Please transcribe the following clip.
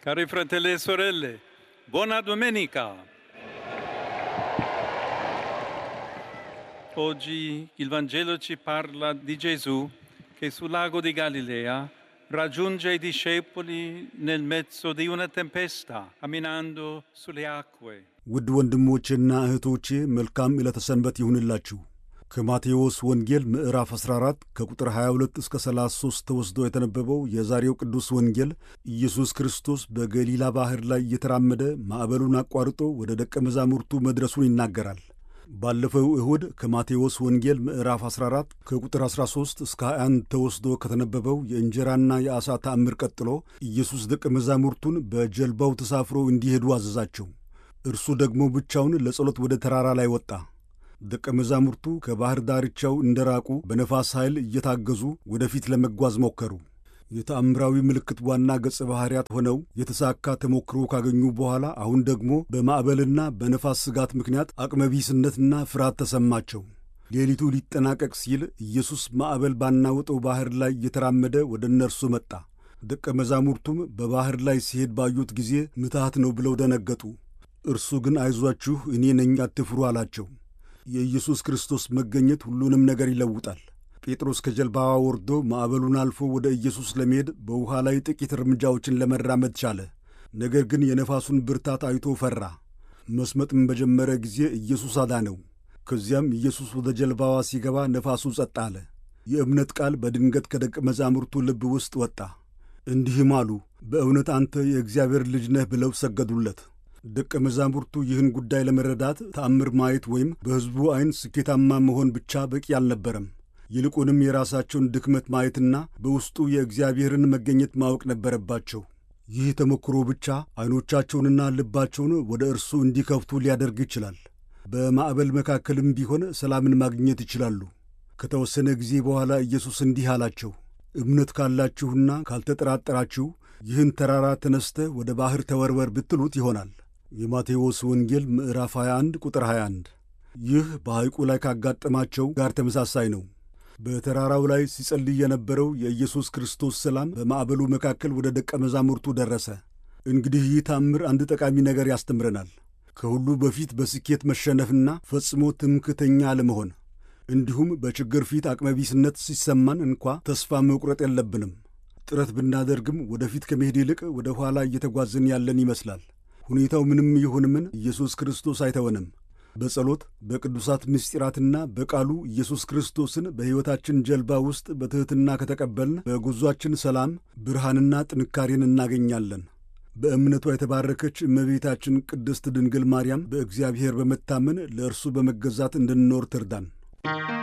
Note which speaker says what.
Speaker 1: Cari fratelli e sorelle, buona domenica. Oggi il Vangelo ci parla di Gesù che sul lago di Galilea raggiunge i discepoli nel mezzo di una tempesta, camminando sulle acque.
Speaker 2: ውድ ወንድሞቼና እህቶቼ መልካም ዕለተ ሰንበት ይሁንላችሁ። ከማቴዎስ ወንጌል ምዕራፍ 14 ከቁጥር 22 እስከ 33 ተወስዶ የተነበበው የዛሬው ቅዱስ ወንጌል ኢየሱስ ክርስቶስ በገሊላ ባሕር ላይ እየተራመደ ማዕበሉን አቋርጦ ወደ ደቀ መዛሙርቱ መድረሱን ይናገራል። ባለፈው እሁድ ከማቴዎስ ወንጌል ምዕራፍ 14 ከቁጥር 13 እስከ 21 ተወስዶ ከተነበበው የእንጀራና የዓሣ ተአምር ቀጥሎ ኢየሱስ ደቀ መዛሙርቱን በጀልባው ተሳፍሮ እንዲሄዱ አዘዛቸው። እርሱ ደግሞ ብቻውን ለጸሎት ወደ ተራራ ላይ ወጣ። ደቀ መዛሙርቱ ከባሕር ዳርቻው እንደራቁ በነፋስ ኃይል እየታገዙ ወደፊት ለመጓዝ ሞከሩ። የተአምራዊ ምልክት ዋና ገጸ ባሕርያት ሆነው የተሳካ ተሞክሮ ካገኙ በኋላ አሁን ደግሞ በማዕበልና በነፋስ ስጋት ምክንያት አቅመቢስነትና ፍርሃት ተሰማቸው። ሌሊቱ ሊጠናቀቅ ሲል ኢየሱስ ማዕበል ባናወጠው ባሕር ላይ እየተራመደ ወደ እነርሱ መጣ። ደቀ መዛሙርቱም በባሕር ላይ ሲሄድ ባዩት ጊዜ ምትሃት ነው ብለው ደነገጡ። እርሱ ግን አይዟችሁ፣ እኔ ነኝ፣ አትፍሩ አላቸው። የኢየሱስ ክርስቶስ መገኘት ሁሉንም ነገር ይለውጣል። ጴጥሮስ ከጀልባዋ ወርዶ ማዕበሉን አልፎ ወደ ኢየሱስ ለመሄድ በውኃ ላይ ጥቂት እርምጃዎችን ለመራመድ ቻለ። ነገር ግን የነፋሱን ብርታት አይቶ ፈራ። መስመጥም በጀመረ ጊዜ ኢየሱስ አዳነው። ከዚያም ኢየሱስ ወደ ጀልባዋ ሲገባ ነፋሱ ጸጥ አለ። የእምነት ቃል በድንገት ከደቀ መዛሙርቱ ልብ ውስጥ ወጣ። እንዲህም አሉ፣ በእውነት አንተ የእግዚአብሔር ልጅ ነህ ብለው ሰገዱለት። ደቀ መዛሙርቱ ይህን ጉዳይ ለመረዳት ተአምር ማየት ወይም በሕዝቡ ዐይን ስኬታማ መሆን ብቻ በቂ አልነበረም። ይልቁንም የራሳቸውን ድክመት ማየትና በውስጡ የእግዚአብሔርን መገኘት ማወቅ ነበረባቸው። ይህ ተሞክሮ ብቻ ዐይኖቻቸውንና ልባቸውን ወደ እርሱ እንዲከፍቱ ሊያደርግ ይችላል። በማዕበል መካከልም ቢሆን ሰላምን ማግኘት ይችላሉ። ከተወሰነ ጊዜ በኋላ ኢየሱስ እንዲህ አላቸው፣ እምነት ካላችሁና ካልተጠራጠራችሁ ይህን ተራራ ተነስተህ ወደ ባሕር ተወርወር ብትሉት ይሆናል። የማቴዎስ ወንጌል ምዕራፍ 21 ቁጥር 21። ይህ በሐይቁ ላይ ካጋጠማቸው ጋር ተመሳሳይ ነው። በተራራው ላይ ሲጸልይ የነበረው የኢየሱስ ክርስቶስ ሰላም በማዕበሉ መካከል ወደ ደቀ መዛሙርቱ ደረሰ። እንግዲህ ይህ ታምር አንድ ጠቃሚ ነገር ያስተምረናል። ከሁሉ በፊት በስኬት መሸነፍና ፈጽሞ ትምክተኛ አለመሆን፣ እንዲሁም በችግር ፊት አቅመቢስነት ሲሰማን እንኳ ተስፋ መቁረጥ የለብንም። ጥረት ብናደርግም ወደፊት ከመሄድ ይልቅ ወደ ኋላ እየተጓዝን ያለን ይመስላል። ሁኔታው ምንም ይሁን ምን ኢየሱስ ክርስቶስ አይተወንም። በጸሎት በቅዱሳት ምስጢራትና በቃሉ ኢየሱስ ክርስቶስን በሕይወታችን ጀልባ ውስጥ በትሕትና ከተቀበልን በጉዟችን ሰላም፣ ብርሃንና ጥንካሬን እናገኛለን። በእምነቷ የተባረከች እመቤታችን ቅድስት ድንግል ማርያም በእግዚአብሔር በመታመን ለእርሱ በመገዛት እንድንኖር ትርዳን።